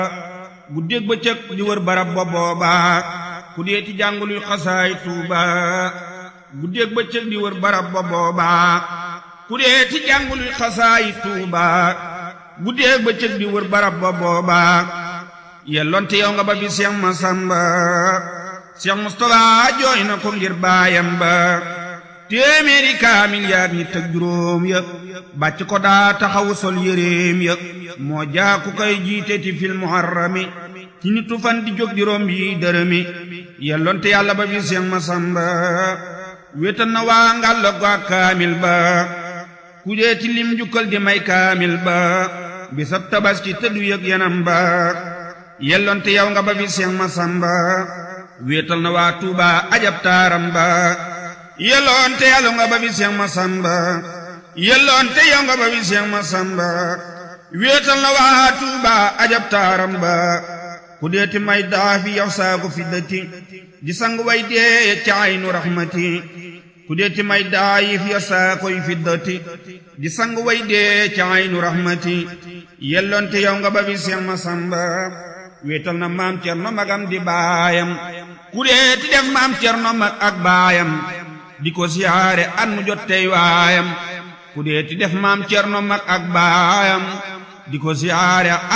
guddeeg bëccëg di wër barab ba booba ku dee ti jànguluy xasaay tuuba guddeeg bëccëg di wër barab ba booba ku dee ti jànguluy xasaay tuuba guddeeg bëccëg di wër barab ba booba yelloonte yow nga ba bi Seex Masamba Seex Mustafa jooy na ko ngir baayam ba téeméeri kaamil yaag ñi tëg juróom ya bàcc ko daa taxawu sol yéreem ya moo jaaku koy jiite ti fil muharrami ci nitu fan di jóg juróom yi dërëmi yelloonte yàlla ba bi Seex Masamba wéetal na waa ngàll ko ak kaamil ba ku dee ti lim jukkal di may kaamil ba bisab tabaski tëddu yëg yanam ba yelloonte yow nga ba bi Seex Masamba wéetal na waa Tuuba ajab taaram ba yelloonte yàlla nga ba bi Seex Masamba yelloonte yow nga ba bi Seex Masamba wéetal na waa Tuuba ajab taaram ba ku deeti may daafi yow saaku fi dëtti di sang way dee ca aynu raxmati ku deeti may daayif yow saakoy fi dëtti di sang way dee ca aynu raxmati yelloonte yow nga ba bi Seex Masamba wéetal na maam Cerno magam di baayam ku deeti def maam Cerno mag ak baayam di ko siyaare at mu jot tey waayam ku deeti def maam Cerno mag ak baayam di ko siyaare